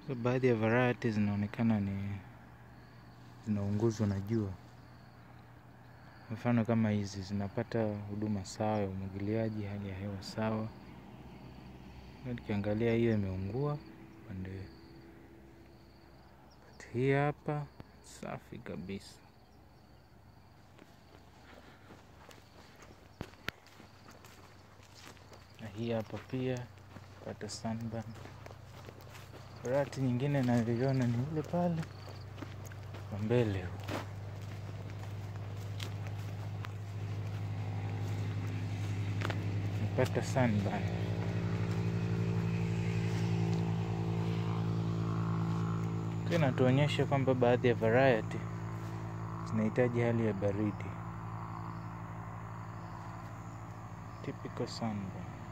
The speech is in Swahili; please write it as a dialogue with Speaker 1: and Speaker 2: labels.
Speaker 1: So, baadhi ya variety zinaonekana ni zinaunguzwa na jua. Mfano kama hizi zinapata huduma sawa ya umwagiliaji, hali ya hewa sawa. Tukiangalia hiyo imeungua pande hii hapa, safi kabisa. Na hii hapa pia pata sunburn. Variety nyingine nayoiona ni ile pale kwa mbele huko. Pata sunburn. Pia inatuonyesha kwamba baadhi ya variety zinahitaji hali ya baridi. Typical sunburn.